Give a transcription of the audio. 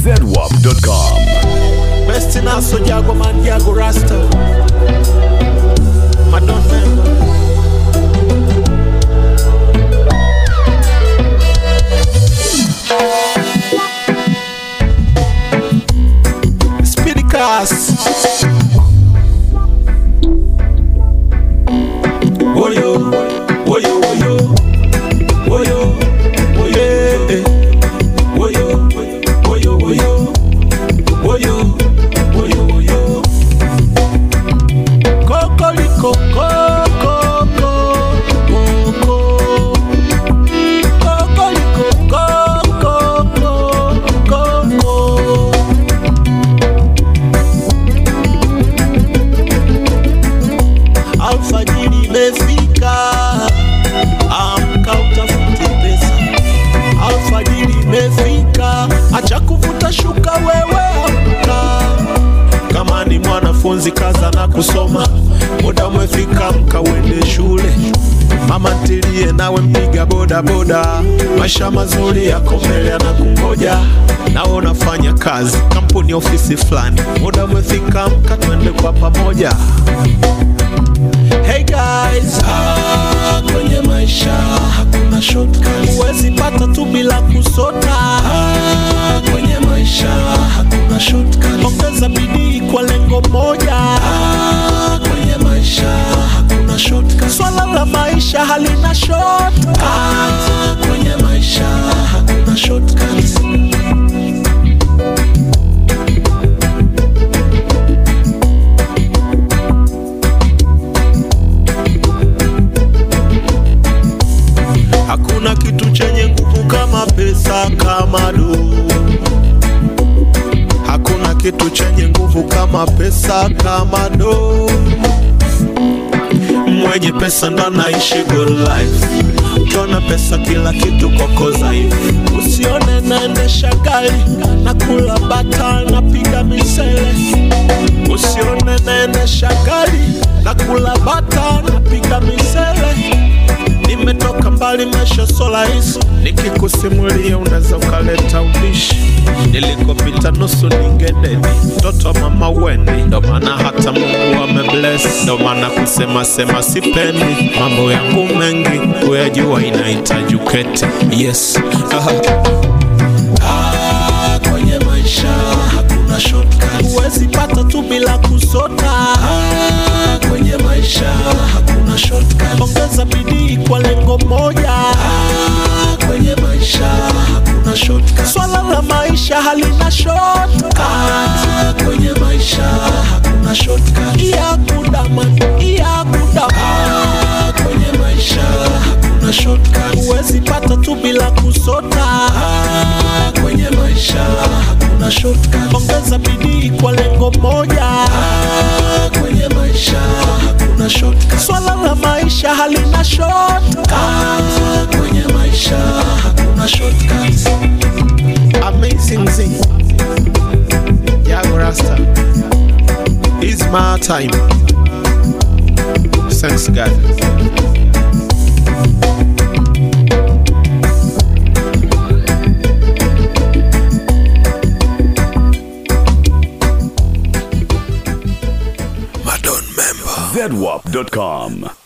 zedwap.com. Best in us, so Jago man, Jago Rasta. Madon member. Speedy class. Woyo, woyo, woyo, woyo, woyo, eh. woyo, woyo, woyo, woyo, woyo, woyo. Kokoliko, koko, koko. Kokoliko, koko, koko. Alfajiri imefika, amka utafute pesa. Alfajiri imefika, acha kuvuta shuka wewe, amka. Kama ni mwanafunzi kaza na kusoma, muda umefika, amka uende shule. Mama ntilie nawe mpiga boda boda, maisha mazuri yako mbele yanakungoja. Nawe unafanya kazi kampuni, ofisi fulani, muda umefika, amka twende kwa pamoja. Hey guys, ah, kwenye maisha hakuna shortcuts. Huwezi pata tu bila kusota. Ah, kwenye maisha hakuna shortcuts. Ongeza bidii kwa lengo moja. Ah, kwenye maisha hakuna shortcuts. Swala la maisha halina shortcuts. Ah, kwenye maisha hakuna shortcuts. Hakuna kitu chenye nguvu kama pesa, kama do. Hakuna kitu chenye nguvu kama pesa, kama do. Mwenye pesa ndo anaishi good life. Ukiona pesa kila kitu kokoza hivi. Usione naendesha gari na kula bata napiga misele. Usione naendesha gari na kula bata napiga misele nimetoka mbali, maisha so rahisi, nikikusimulia unaweza ukaleta ubishi. Nilikopita nusu ningededi, mtoto wa mama weni, ndo maana hata Mungu amebless, ndo maana kusema sema sipendi, mambo yangu mengi kuyajua inahitaji uketi. Yes Ah, kwenye maisha hakuna shortcuts. Huwezi pata tu bila kusota. Ah, kwenye maisha hakuna shortcuts. Ongeza bidii kwa lengo moja. Ah, kwenye maisha hakuna shortcuts. Swala la maisha halina shortcuts. Ah, kwenye maisha hakuna shortcuts. Iya kudama, iya kudama. Ah, kwenye maisha hakuna shortcuts. Huwezi pata tu bila kusota. Ah, kwenye maisha hakuna shortcuts. Ongeza bidii kwa lengo moja. Ah, kwenye maisha hakuna shortcuts. Swala la maisha halina shortcuts. Ah, kwenye maisha hakuna shortcuts. Amazing Z. Yago Rasta. It's my time. Thanks God. zedwap.com.